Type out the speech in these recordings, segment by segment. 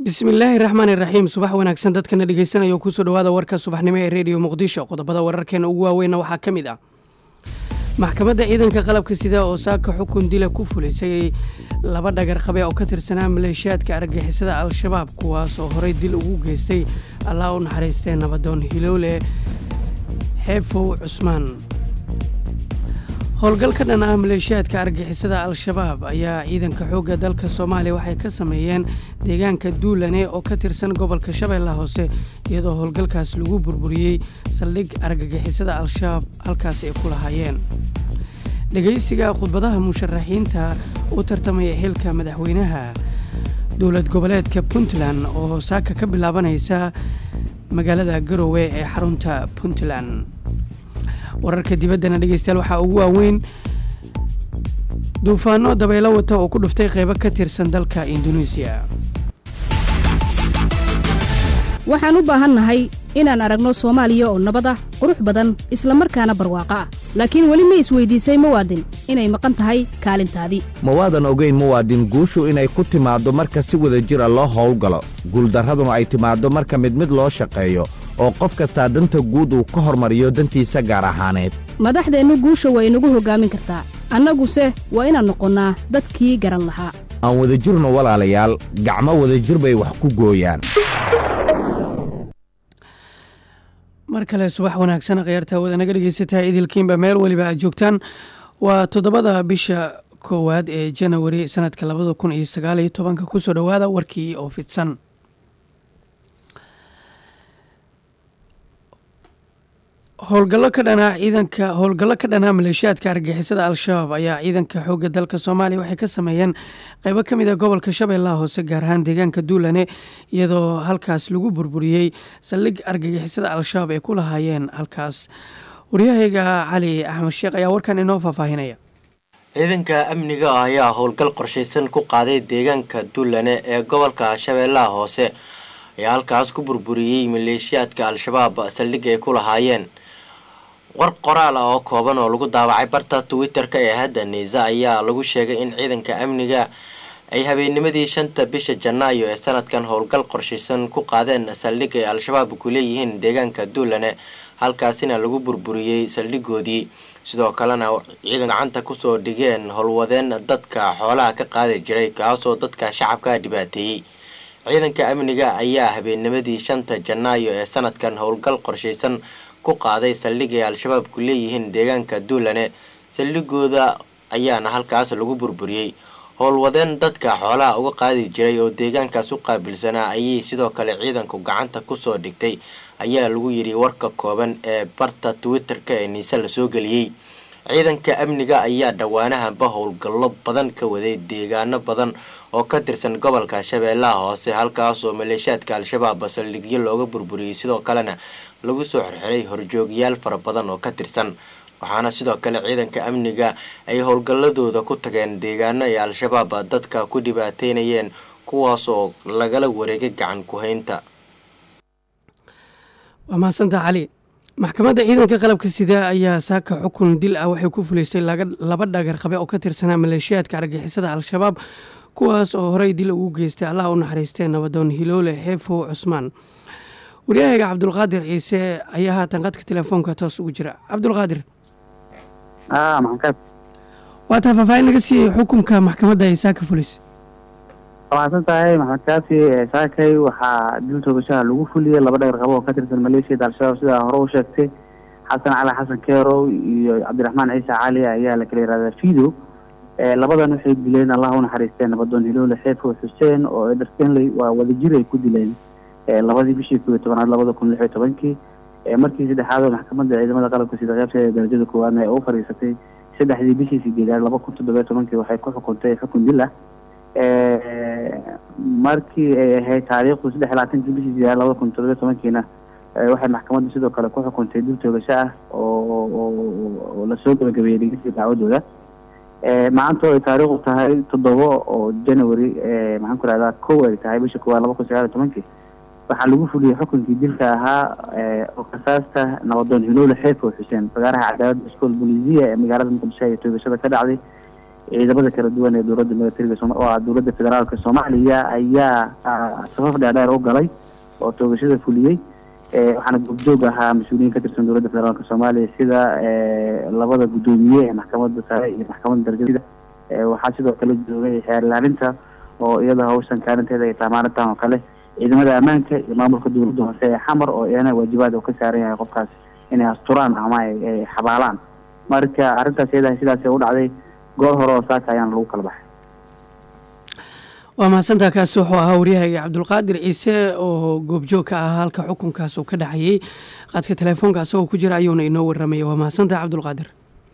bismillaahi raxmaani raxiim subax wanaagsan dadkana dhegeysanaya kusoo dhawaada warka subaxnimo ee rediyo muqdisho qodobada wararkeena ugu waaweynna waxaa ka mid ah maxkamadda ciidanka qalabka sida oo saaka xukun dila ku fulisay laba dhagar qabe oo ka tirsanaa maleeshiyaadka argagixisada al-shabaab kuwaas oo horey dil ugu geystay allah u naxariistee nabadoon hiloole xeefow cusmaan howlgal ka dhan ah maleeshiyaadka argixisada al-shabaab ayaa ciidanka xoogga dalka soomaaliya waxay ka sameeyeen deegaanka duulane oo ka tirsan gobolka shabeellaha hoose iyadoo howlgalkaas lagu burburiyey saldhig argagixisada al-shabaab halkaas ay ku lahaayeen dhegaysiga khudbadaha musharaxiinta u tartamaya xilka madaxweynaha dowlad goboleedka puntland oo saaka ka bilaabanaysa magaalada garowe ee xarunta puntland wararka dibaddana dhegeystayaal waxaa ugu waaweyn duufaano dabaylo wata oo ku dhuftay qeybo ka tirsan dalka induneisiya waxaan u baahannahay inaan aragno soomaaliya oo nabad ah qurux badan islamarkaana barwaaqo ah laakiin weli ma isweydiisay muwaadin inay maqan tahay kaalintaadii mawaadan ogeyn muwaadin guushu inay ku timaaddo marka si wada jira loo howlgalo guuldarraduna ay timaaddo marka mid mid loo shaqeeyo oo qof kastaa danta guud uu ka hormariyo dantiisa gaar ahaaneed madaxdeennu guusha waa inagu hoggaamin kartaa annaguse waa inaan noqonnaa dadkii garan lahaa aan wadajirno walaalayaal gacmo wadajir bay wax ku gooyaan mar kale subax wanaagsan khayaarta wada naga dhegeysataa idilkiinba meel weliba aad joogtaan waa toddobada bisha koowaad ee janawari sanadka labada kun iyo sagaal iyo tobanka kusoo dhowaada warkii oo fidsan howlgallo ka dhanaa ciidanka howlgallo ka dhanaa maleeshiyaadka argixisada al-shabaab ayaa ciidanka xoogga dalka soomaaliya waxay ka sameeyeen qeybo ka mid a gobolka shabeellaha hoose gaar ahaan deegaanka duulane iyadoo halkaas lagu burburiyey saldhig argagixisada al-shabaab ay ku lahaayeen halkaas waryahayga cali axmed sheekh ayaa warkan inoo faahfaahinaya ciidanka amniga ah ayaa howlgal qorshaysan ku qaaday deegaanka duulane ee gobolka shabeellaha hoose ayaa halkaas ku burburiyey maleeshiyaadka al-shabaab saldhig ay ku lahaayeen war qoraal ah oo kooban oo lagu daawacay barta twitter-ka ee hadda niisa ayaa lagu sheegay in ciidanka amniga ay habeennimadii shanta bisha janaayo ee sanadkan howlgal qorshaysan ku qaadeen saldhig ay al-shabaab ku leeyihiin deegaanka duulane halkaasina lagu burburiyey saldhigoodii sidoo kalena ciidan gacanta kusoo dhigeen howlwadeen dadka xoolaha ka qaadi jiray kaasoo dadka shacabka dhibaateeyey ciidanka amniga ayaa habeennimadii shanta janaayo ee sanadkan howlgal qorshaysan ku qaaday saldhig ay al-shabaab ku leeyihiin deegaanka duulane saldhigooda ayaana halkaas lagu burburiyey howlwadeen dadka xoolaha uga qaadi jiray oo deegaankaas u qaabilsanaa ayay sidoo kale ciidanku gacanta kusoo dhigtay ayaa lagu yidhi warka kooban ee barta twitter-ka ee niise lasoo geliyey ciidanka amniga ayaa dhowaanahanba howlgallo badan ka waday deegaano badan oo ka tirsan gobolka shabeellaha hoose halkaas oo maleeshiyaadka al-shabaab saldhigyo looga burburiyey sidoo kalena lagu soo xirxiray horjoogyaal fara badan oo ka tirsan waxaana sidoo kale ciidanka amniga ay howlgalladooda ku tageen deegaano ay al-shabaab dadka ku dhibaateynayeen kuwaas oo lagala wareegay gacan ku-haynta waa mahadsantaa cali maxkamadda ciidanka qalabka sida ayaa saaka xukun dil ah waxay ku fulisay laba dhagar qabe oo ka tirsanaa maleeshiyaadka argixisada al-shabaab kuwaas oo horey dil ugu geystay allah u naxariistee nabadoon hiloole xeefow cusmaan waryahayga cabdulqaadir ciise ayaa haatan qadka telefoonka toos ugu jira cabdulqaadir waataa faahfaahin naga siiyey xukunka maxkamadda ay saaka fulis mahadsan tahay maxamed kaafi saakay waxaa dil toogashaha lagu fuliyey laba dhagar qabo oo ka tirsan maleeshiyada al-shabaab sidaa hore u sheegtay xasan cali xasan keerow iyo cabdiraxmaan ciise cali ayaa la kala yihahdaa fido labadan waxay dileen allah u naxariistee nabadoon hiloole xeefo xuseen oo eder stanley waa wadajir ay ku dileen labadii bishii kooiyo tobanaad labada kun lix iyo tobankii markii saddexaad oo maxkamadda ciidamada qalabka sida qeybteeda darajada koowaadna ay u fadhiisatay saddexdii bishii sideedaad laba kun toddobiyo tobankii waxay ku xukuntay xukun dil ah markii ay ahayd taariikhdu saddex iyo labaatankii bishii sideedaad labada kun toddobiyo tobankiina waxay maxkamaddu sidoo kale ku xukuntay dil toogasho ah oo oo lasoo gabagabeeyey dhegeysiga dacwadooda maanta oo ay taariikhdu tahay toddobo oo january maxaan ku rahdaa kow ay tahay bisha koowaad laba kun sagaal iyo tobankii waxaa lagu fuliyey xukunkii dilka ahaa oo kasaasta nabadoon hiloole xeefo xuseen fagaaraha cadaaladda iskool bolisiya ee magaalada muqdisho ee toogashada ka dhacday ciidamada kala duwan ee dowladda militariga oo ah dowladda federaalka soomaaliya ayaa safaf dheerdheer u galay oo toogashada fuliyey waxaana goobjoog ahaa mas-uuliyiin ka tirsan dowladda federaalka soomaaliya sida labada guddoomiye ee maxkamadda sare iyo maxkamadda darajada waxaa sidoo kale joogay xeer ilaalinta oo iyada hawshan kaalinteeda ay tahay maalintan oo kale ciidamada ammaanka iyo maamulka dowladda hoose ee xamar oo iyana waajibaad oo ka saaran yahay qofkaas inay asturaan ama ay xabaalaan marka arrintaas iyada sidaas u dhacday goor hore oo saaka ayaana lagu kala baxay waa mahadsantaa kaasi wuxuu ahaa waryahayga cabdulqaadir ciise oo goobjoog ka ahaa halka xukunkaas uu ka dhacayay qaadka telefoonka asagoo ku jira ayuuna inoo waramaya waa mahadsantaha cabdulqaadir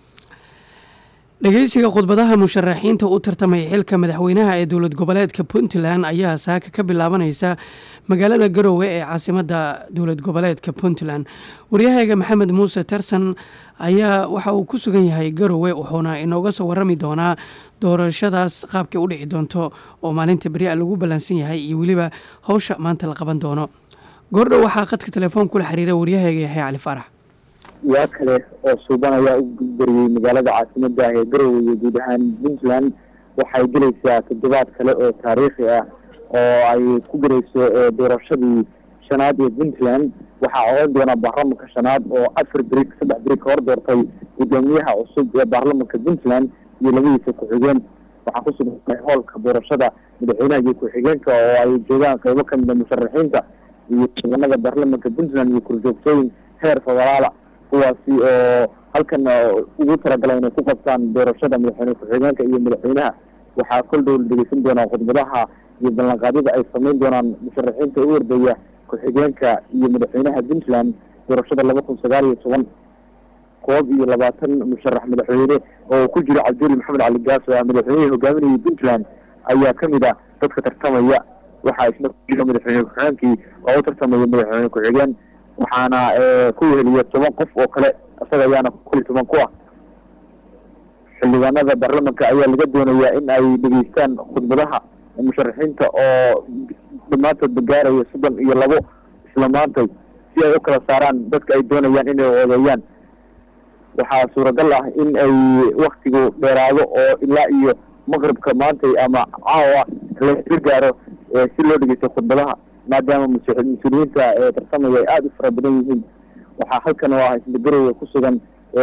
dhegeysiga khudbadaha musharaxiinta u tartamay xilka madaxweynaha ee dowlad goboleedka puntland ayaa saaka ka bilaabanaysa magaalada garowe ee caasimadda dowlad goboleedka puntland waryahayga maxamed muuse tarsan ayaa waxa uu ku sugan yahay garowe wuxuuna inooga soo warami doonaa doorashadaas qaabkay u dhici doonto oo maalinta beri'a lagu ballansan yahay iyo weliba howsha maanta la qaban doono goordhow waxaa qadka telefoon kula xiriira waryahayga yaxya cali faarax yaa kale oo suuban ayaa u gudbariyey magaalada caasimada ah ee garowe iyo guud ahaan puntland waxay gelaysaa toddobaad kale oo taariikhi ah oo ay ku gelayso doorashadii shanaad ee puntland waxaa odan doona baarlamanka shanaad oo afar beri saddex beri ka hor doortay guddoomiyaha cusub ee baarlamanka puntland iyo labadiisa ku-xigeen waxaa ku sugan hoolka doorashada madaxweynaha iyo ku-xigeenka oo ay joogaan qeybo kamida musharaxiinta iyo ciidanada baarlamanka puntland iyo korjoogtooyin heer federaala kuwaasi oo halkan ugu talagalay inay ku qabtaan doorashada madaxweyne ku-xigeenka iyo madaxweynaha waxaa kol dhow la dhegeysan doonaa khudbadaha iyo ballanqaadyada ay samayn doonaan musharaxiinta u ordaya ku-xigeenka iyo madaxweynaha puntland doorashada laba kun sagaal iyo toban koob iyo labaatan musharax madaxweyne oo ku jiro cabduli maxamed cali gaas oo madaxweynihii hogaaminayay puntland ayaa kamid ah dadka tartamaya waxaa isna ku jiro madaxweyne ku-xigeenkii oo u tartamaya madaxweyne ku-xigeen waxaana ku weheliya toban qof oo kale isaga ayaana kuli toban ku ah xildhibaanada baarlamanka ayaa laga doonayaa in ay dhegeystaan khudbadaha musharaxiinta oo dhammaantoodba gaaraya soddon iyo labo isla maantay si ay u kala saaraan dadka ay doonayaan inay odeeyaan waxaa suuragal ah in ay waktigu dheeraado oo ilaa iyo maqribka maantay ama caawa laga gaaro si loo dhegeysto khudbadaha maadaama mas-uuliyiinta ee tartamaya ay aada u fara badan yihiin waxaa halkan oo ah isla garowe ku sugan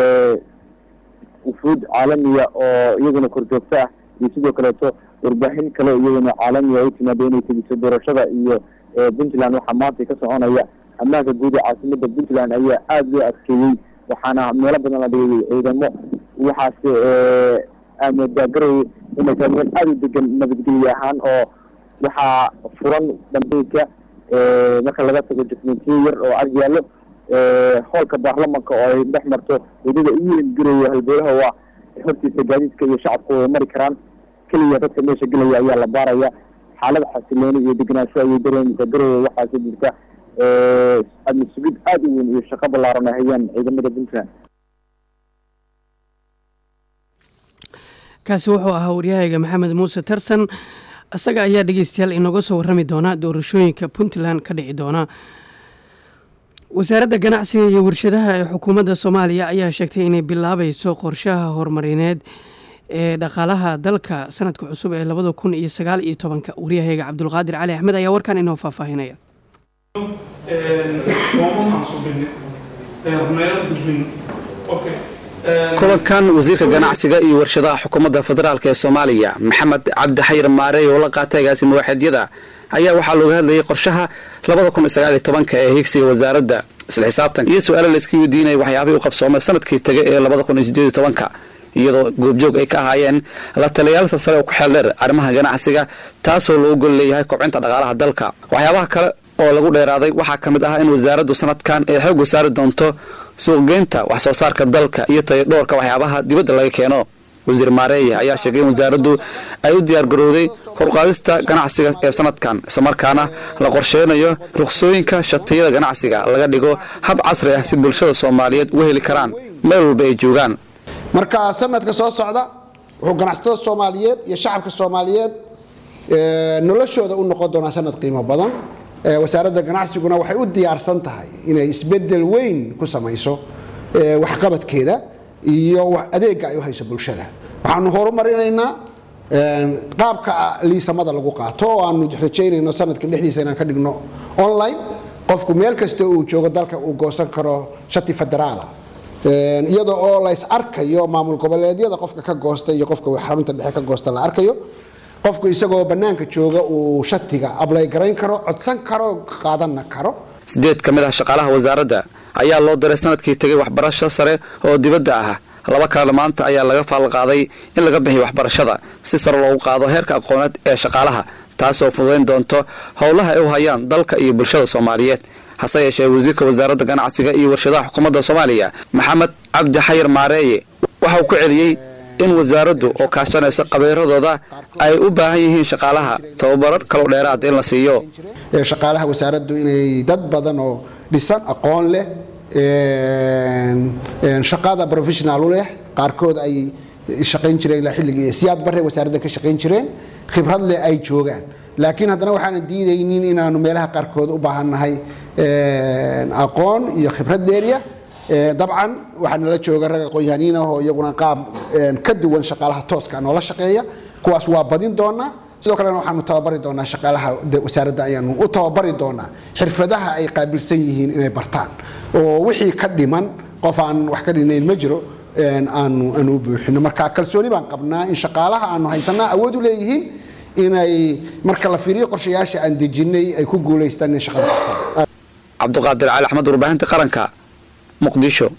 wufuud caalamiya oo iyaguna korjoogto ah iyo sidoo kaleeto warbaahin kale iyaguna caalamiya u timaada inay tegiso doorashada iyo puntland waxaa maanta ka soconaya ammaanka guud ee caasimada puntland ayaa aada loo adkeeyey waxaana meelo badan la dhigay ciidamo waxaase aamodaa garowe inay tahay meel aada u degan nabadgelye ahaan oo waxaa furan dambeyka marka laga tago dokumentiyo yar oo ag yaallo hoolka baarlamanka oo ay dhex marto wadada ugu weyn garowe halbeelaha waa hortiisa gaadiidka iyo shacabku way mari karaan keliya dadka meesha gelaya ayaa la baaraya xaalada xasilooni iyo degenaansho ayay dareemaysaa garowe waxaase jirta adna sugid aada u weyn iyo shaqo ballaaran ay hayaan ciidamada puntland kaasi wuxuu ahaa waryahayga maxamed muuse tarsan isaga ayaa dhegeystayaal inooga soo warami doona doorashooyinka puntland ka dhici doona wasaaradda ganacsiga iyo warshadaha ee xukuumadda soomaaliya ayaa sheegtay inay bilaabayso qorshaha horumarineed ee dhaqaalaha dalka sanadka cusub ee labada kun iyo sagaal iyo tobanka waryahayga cabdulqaadir cali axmed ayaa warkan inoo faahfaahinaya kulankan wasiirka ganacsiga iyo warshadaha xukuumadda federaalk ee soomaaliya maxamed cabdi xayir maarey oo la qaatay agaasima waaxeedyada ayaa waxaa looga hadlayay qorshaha labada kun iyo sagaal iyo tobanka ee higsiga wasaaradda isla xisaabtan iyo su-aalo layska weydiinaya waxyaabihii u qabsoomay sanadkii tegay ee labada kun iyo sideed iyo tobanka iyadoo goobjoog ay ka ahaayeen la taliyayaal salsare oo ku xeel dheer arrimaha ganacsiga taasoo loogu gol leeyahay kobcinta dhaqaalaha dalka waxyaabaha kale oo lagu dheeraaday waxaa ka mid ah in wasaaraddu sanadkan ay xoog wasaari doonto suuqgeynta wax soo saarka dalka iyo tayadhoorka waxyaabaha dibadda laga keeno wasiir maareeye ayaa sheegay in wasaaraddu ay u diyaargarowday korqaadista ganacsiga ee sanadkan islamarkaana la qorsheynayo ruqsooyinka shatiyada ganacsiga laga dhigo hab casri ah si bulshada soomaaliyeed u heli karaan meel walba ay joogaan marka sanadka soo socda wuxuu ganacsatada soomaaliyeed iyo shacabka soomaaliyeed noloshooda u noqon doonaa sanad qiimo badan wasaaradda ganacsiguna waxay u diyaarsan tahay inay isbedel weyn ku samayso waxqabadkeeda iyo adeega ay u hayso bulshada waxaanu horumarinaynaa qaabka liisamada lagu qaato oo aanu rajaynayno sanadka dhexdiisa inaan ka dhigno online qofku meel kasta uu joogo dalka uu goosan karo shati federaala iyada oo la is arkayo maamul goboleedyada qofka ka goosta iyo qofka xarunta dhexe ka goosta la arkayo qofku isagoo bannaanka jooga uu shatiga ablay garayn karo codsan karo qaadanna karo sideed ka mid ah shaqaalaha wasaaradda ayaa loo diray sanadkii tegay waxbarasho sare oo dibadda ah laba kalena maanta ayaa laga faalqaaday in laga bixiyo waxbarashada si sare loogu qaado heerka aqooneed ee shaqaalaha taasoo fududayn doonto howlaha ay u hayaan dalka iyo bulshada soomaaliyeed hase yeeshee wasiirka wasaaradda ganacsiga iyo warshadaha xukuumadda soomaaliya maxamed cabdi xayir maareeye waxa uu ku celiyey in wasaaraddu oo kaashanaysa qabiiradooda ay u baahan yihiin shaqaalaha tababarar kaloo dheeraad in la siiyo shaqaalaha wasaaraddu inay dad badan oo dhisan aqoon leh shaqada professional u leh qaarkood ay shaqayn jireen ilaa xilligii siyaad bare wasaaradda ka shaqayn jireen khibrad leh ay joogaan laakiin haddana waxaanan diidaynin inaanu meelaha qaarkood u baahannahay aqoon iyo khibrad dheeriya dabcan waxaa nala jooga rag aqoon-yahaniin ah oo iyaguna qaab ka duwan shaqaalaha tooska noola shaqeeya kuwaas waa badin doonaa sidoo kalena waxaanu tababari doonaa shaqaalaha wasaaradda ayaanu u tababari doonaa xirfadaha ay qaabilsan yihiin inay bartaan oo wixii ka dhiman qof aan wax ka dhinayn ma jiro aanu aanu u buuxino marka kalsooni baan qabnaa in shaqaalaha aanu haysanaa awood u leeyihiin inay marka la fiiriyo qorshayaasha aan dejinay ay ku guulaystaan in shaqada qabtaan cabduqaadir cali axmed warbaahinta qaranka muqdisho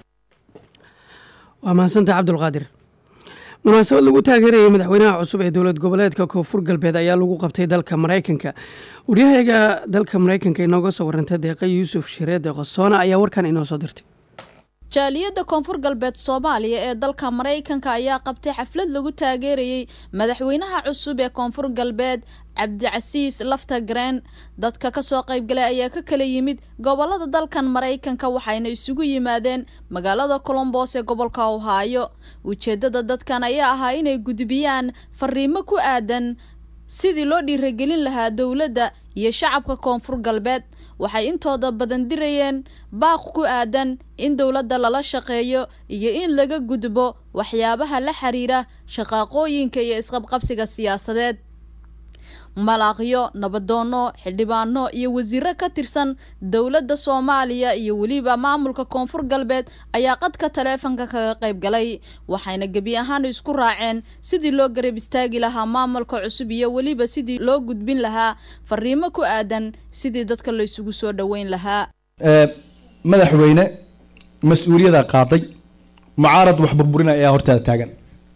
waa mahadsantaha cabdulqaadir munaasabad lagu taageerayay madaxweynaha cusub ee dowlad goboleedka koonfur galbeed ayaa lagu qabtay dalka maraykanka waryahaga dalka maraykanka inooga soo warantay deeqa yuusuf shareede qosoona ayaa warkan inoo soo dirtay jaaliyadda koonfur galbeed soomaaliya ee dalka maraykanka ayaa qabtay xaflad lagu taageerayey madaxweynaha cusub ee koonfur galbeed cabdicasiis lafta gareen dadka kasoo qaybgalay ayaa ka kala yimid gobolada dalkan maraykanka waxayna isugu yimaadeen magaalada colombos ee gobolka ohaayo ujeedada dadkan ayaa ahaa inay gudbiyaan fariimo ku aadan sidii loo dhiiragelin lahaa dowladda iyo shacabka koonfur galbeed waxay intooda badan dirayeen baaq ku aadan in dowladda lala shaqeeyo iyo in laga gudbo waxyaabaha la xiriira shaqaaqooyinka iyo isqabqabsiga siyaasadeed malaaqyo nabadoono xildhibaano iyo wasiiro ka tirsan dowladda soomaaliya iyo weliba maamulka koonfur galbeed ayaa qadka taleefanka kaga qayb galay waxayna gebi ahaan isku raaceen sidii loo garab istaagi lahaa maamulka cusub iyo weliba sidii loo gudbin lahaa fariimo ku aadan sidii dadka la isugu soo dhoweyn lahaa madaxweyne mas-uuliyada qaaday mucaarad wax burburina ayaa hortaada taagan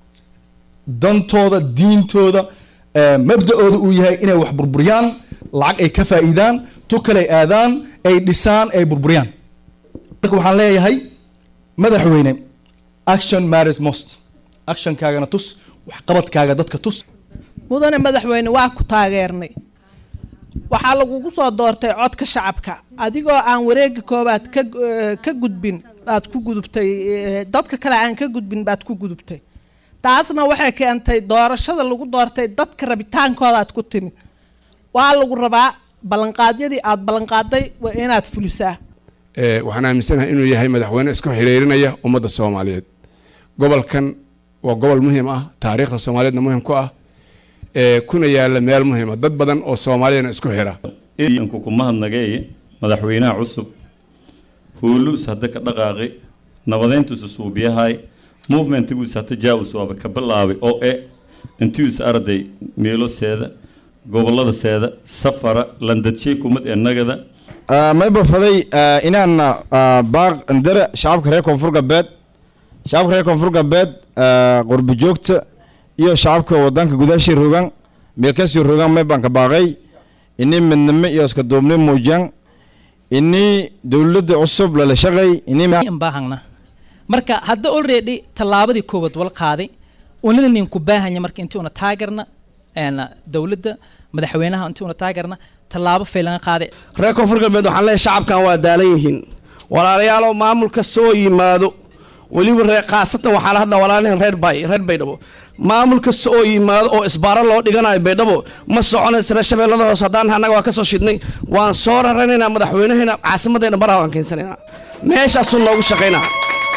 dantooda diintooda mabda-ooda uu yahay inay wax burburiyaan lacag ay ka faa'iidaan tu kaley aadaan ay dhisaan ay burburiyaan marka waxaan leeyahay madaxweyne action matters most actionkaagana tus waxqabadkaaga dadka tus mudane madaxweyne waa ku taageernay waxaa lagugu soo doortay codka shacabka adigoo aan wareega koobaad ka ka gudbin baad ku gudubtay dadka kale aan ka gudbin baad ku gudubtay taasna waxay keentay doorashada lagu doortay dadka rabitaankooda aad ku timid waa lagu rabaa ballanqaadyadii aada ballanqaaday waa inaad fulisaa waxaan aaminsanahay inuu yahay madaxweyne isku xiriirinaya ummadda soomaaliyeed gobolkan waa gobol muhiim ah taariikhda soomaaliyeedna muhiim ku ah kuna yaala meel muhiima dad badan oo soomaaliyana isku xira iyanku ku mahadnageeye madaxweynaha cusub huuluus hadda ka dhaqaaqi nabadeyntuusa suubiyahay movementiguus hata jaawus waaba ka bilaabay oo e intius arday meeloseeda goboladaseeda safara landadjey kumad ee nagada mayba faday inaan baaq ndare shacabka reer koonfur galbeed shacabka reer koonfur galbeed qurbi joogta iyo shacabka wadanka gudaashii rogan meelkasii rogan maybaan ka baaqay ini midnimo iyo iska duubni muujiyaan ini dowladda cusub lala shaqay ini baahangna marka hadda already tallaabadii koowaad wal qaaday unada nin ku baahanya marka intii una taageerna dowladda madaxweynaha intii una taageerna tallaabo faylaga qaaday reer koonfur galbeed waxaan leeyahay shacabkan waa daalan yihiin walaalayaalow maamulka soo yimaado weliba reer khaasatan waxaa la hadlaa walaalahan reer bay reer baydhabo maamul kasta oo yimaado oo isbaaro loo dhiganayo baydhabo ma soconaysa reer shabeellada hoose haddaan annaga waa ka soo shidnay waan soo raranaynaa madaxweynaheena caasimadeenna baraha waan keensanaynaa meeshaasuu noogu shaqaynaa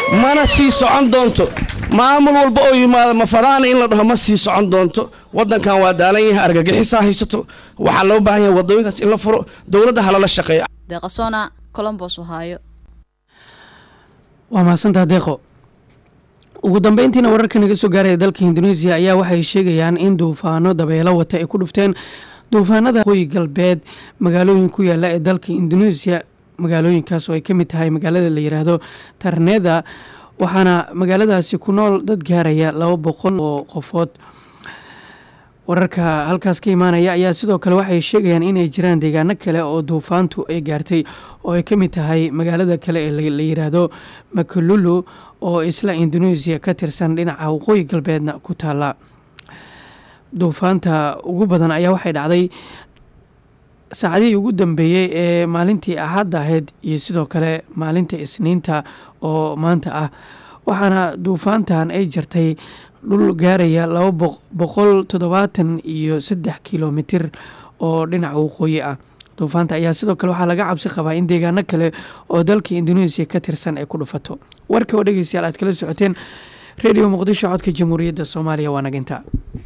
mana sii socon doonto maamul walba oo yimaada mafadaana in la dhaho ma sii socon doonto wadankan waa daalan yahay argagixisaa haysato waxaa loo baahan yahay wadooyinkaas in la furo dowladda halala shaqeeyo deeqasona colombos ohaayo waa mahadsantaa deeqo ugu dambeyntiina wararka naga soo gaaraya dalka indoneesiya ayaa waxay sheegayaan in duufaano dabeelo wata ay ku dhufteen duufaanada waqooyi galbeed magaalooyin ku yaala ee dalka indoneesiya magaalooyinkaas oo ay ka mid tahay magaalada la yiraahdo tarneda waxaana magaaladaasi ku nool dad gaaraya laba boqol oo qofood wararka halkaas ka imaanaya ayaa sidoo kale waxay sheegayaan inay jiraan deegaano kale oo duufaantu ay gaartay oo ay ka mid tahay magaalada kale ee la yiraahdo makalulu oo isla indoneesiya ka tirsan dhinaca waqooyi galbeedna ku taala duufaanta ugu badan ayaa waxay dhacday saacadihii ugu dambeeyey ee maalintii axadda ahayd iyo sidoo kale maalinta isniinta oo maanta ah waxaana duufaantan ay jartay dhul gaaraya laba boqol toddobaatan iyo saddex kilomitir oo dhinaca waqooyi ah duufaanta ayaa sidoo kale waxaa laga cabsi qabaa in deegaano kale oo dalka indoneesiya ka tirsan ay ku dhufato warka oo dhegeystayaal aad kala socoteen redio muqdisho codka jamhuuriyadda soomaaliya waa naginta